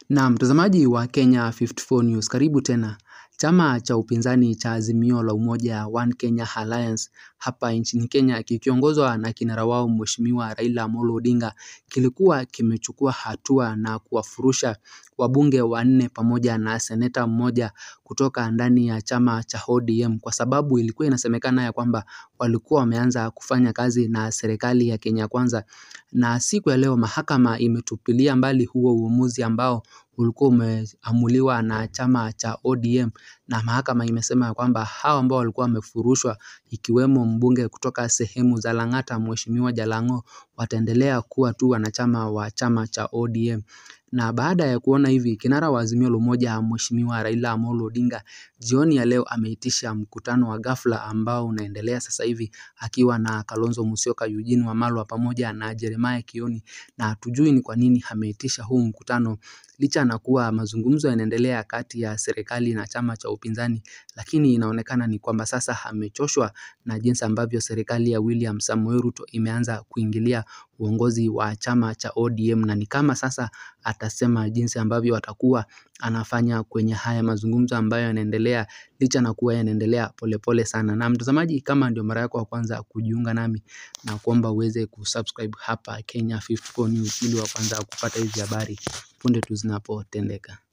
Na mtazamaji wa Kenya 54 News, karibu tena. Chama cha upinzani cha Azimio la Umoja One Kenya Alliance hapa nchini Kenya kikiongozwa na kinara wao Mheshimiwa Raila Amolo Odinga kilikuwa kimechukua hatua na kuwafurusha wabunge wanne pamoja na seneta mmoja kutoka ndani ya chama cha ODM kwa sababu ilikuwa inasemekana ya kwamba walikuwa wameanza kufanya kazi na serikali ya Kenya Kwanza, na siku ya leo mahakama imetupilia mbali huo uamuzi ambao ulikuwa umeamuliwa na chama cha ODM na mahakama imesema ya kwamba hao ambao walikuwa wamefurushwa ikiwemo mbunge kutoka sehemu za Lang'ata Mheshimiwa Jalang'o wataendelea kuwa tu wanachama wa chama cha ODM. Na baada ya kuona hivi, kinara wa Azimio la Umoja Mheshimiwa Raila Amolo Odinga jioni ya leo ameitisha mkutano wa ghafla ambao unaendelea sasa hivi akiwa na Kalonzo Musyoka, Eugene Wamalwa pamoja na Jeremiah Kioni, na hatujui ni kwa nini ameitisha huu mkutano licha na kuwa mazungumzo yanaendelea kati ya serikali na chama cha upinzani, lakini inaonekana ni kwamba sasa amechoshwa na jinsi ambavyo serikali ya William Samoei Ruto imeanza kuingilia uongozi wa chama cha ODM na ni kama sasa atasema jinsi ambavyo atakuwa anafanya kwenye haya mazungumzo ambayo yanaendelea licha na kuwa yanaendelea polepole sana. Na mtazamaji, kama ndio mara yako ya kwanza kujiunga nami na kuomba uweze kusubscribe hapa Kenya 54 News ili wa kwanza kupata hizi habari punde tu zinapotendeka.